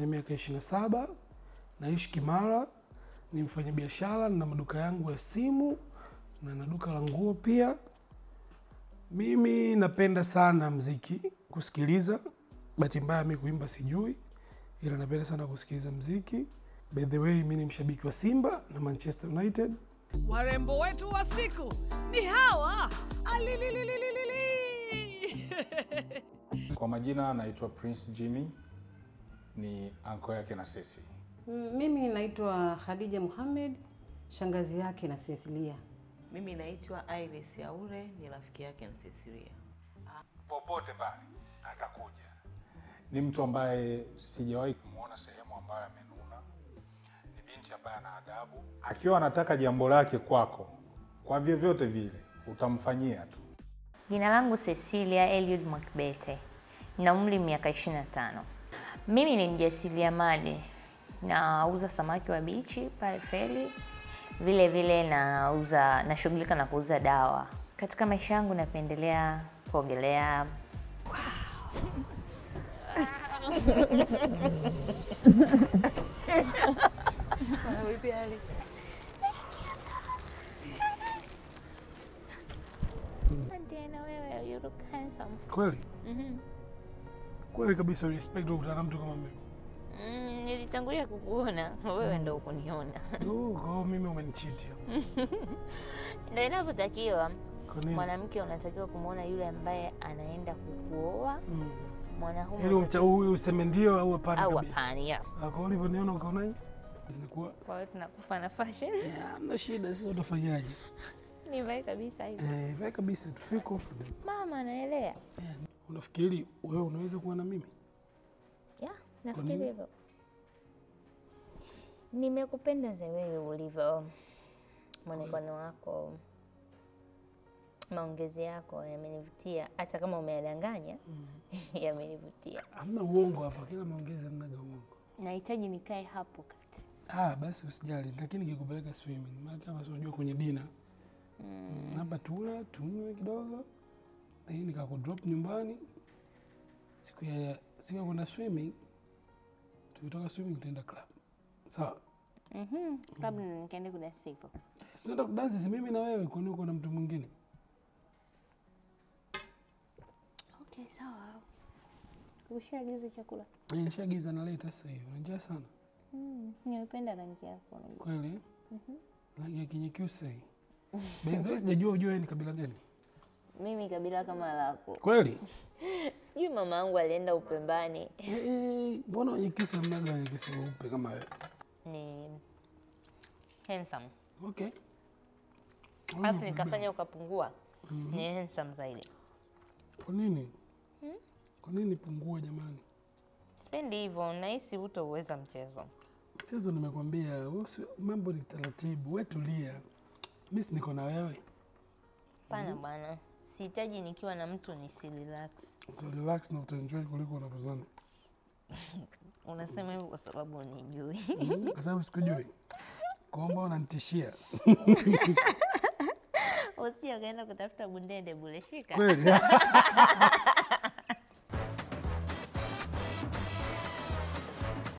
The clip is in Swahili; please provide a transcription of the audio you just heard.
na miaka ishirini na saba naishi Kimara, ni mfanyabiashara na maduka yangu ya simu na na duka la nguo pia. Mimi napenda sana mziki kusikiliza. Bahati mbaya mi kuimba sijui, ila napenda sana kusikiliza mziki. By the way, mi ni mshabiki wa Simba na Manchester United. Warembo wetu wa siku ni hawa alililililili. Kwa majina anaitwa Prince Jimmy, ni anko yake na sisi. Mm, Mimi naitwa Khadija Muhammad, shangazi yake na Cecilia. Mimi naitwa Iris Yaure, ni rafiki yake na Cecilia. Popote pale atakuja. Ni mtu ambaye sijawahi kumwona sehemu ambayo amenuna. Ni binti ambaye ana adabu. Akiwa anataka jambo lake kwako, kwa vyovyote vile utamfanyia tu. Jina langu Cecilia Eliud Mwakibete, nina umri miaka 25. Mimi ni mjasiriamali, nauza samaki wa bichi pale feri, vile vile nauza, nashughulika na kuuza dawa. Katika maisha yangu napendelea kuogelea. Tena wewe, you look handsome. Kweli Mhm. kweli kabisa, respect kukutana na mtu kama mimi. Mm, nilitangulia kukuona wewe, ndo ukuniona. Oh, kwa hiyo mimi umenichiti hapo. Ndio inavyotakiwa. Kwa nini? Mwanamke unatakiwa kumwona yule ambaye anaenda kukuoa, Mm. mwanaume Yaani unatakiwa- umcha- huyu useme ndio au hapana au kabisa. hapana. yeah. Ah, Kwa ulivyoniona ukaonaje? Zinakuwa Kwa hiyo tunakufa na fashion. "Yeah, hamna shida, sasa utafanyaje? Nivae kabisa hivi. Eh, vai kabisa tu feel confident. Mama anaelea. Eh, Unafikiri wewe unaweza kuwa na mimi? Yeah, nafikiri nini? hivyo. Nimekupenda za wewe ulivyo, mwonekano wako, maongezi yako yamenivutia, hata kama umeyadanganya yamenivutia. Hamna uongo hapa, kila maongezi hamnaga uongo. Nahitaji nikae hapo kati. Ah, basi usijali, lakini nikikupeleka swimming, maana hapa si unajua kwenye dina mm. hapa tula tunywe kidogo, lakini nikakudrop nyumbani siku ya siku ya kwenda swimming. Tukitoka swimming tutaenda club, sawa? Mhm, kabla nikaende kudansi hivyo. Si tunaenda kudansi, si mimi na wewe, kwani uko na mtu mwingine? Okay, sawa. Ushaagiza chakula? Eh, Nishaagiza naleta sasa hivi. Una njaa sana Mm, nimependa rangi yako. kweli? Rangi ya kinyekyusa hii. Benzo, sijajua ujue wewe ni kabila gani Mimi kabila kama lako. kweli? Sijui mama yangu alienda Upembani. Eh, eh, Mbona wenyekyusa mnaga wenyekyusa weupe kama wewe? Ni handsome. Okay. Alafu nikafanya ukapungua. Ni handsome zaidi. Kwa nini? Kwa nini pungue jamani? Sipendi hivyo, nahisi hutauweza mchezo. Mchezo nimekwambia, wewe usi- mambo ni taratibu, we tulia. Mimi si niko na wewe. Pana bwana, sihitaji nikiwa na mtu nisi relax. Uta relax na utaenjoy kuliko unavyozani. Unasema hivyo kwa sababu unijui. Mhm, Kwa sababu sikujui. Kwamba unanitishia. Usije ukaenda kutafuta bundende bule, shika. Kweli?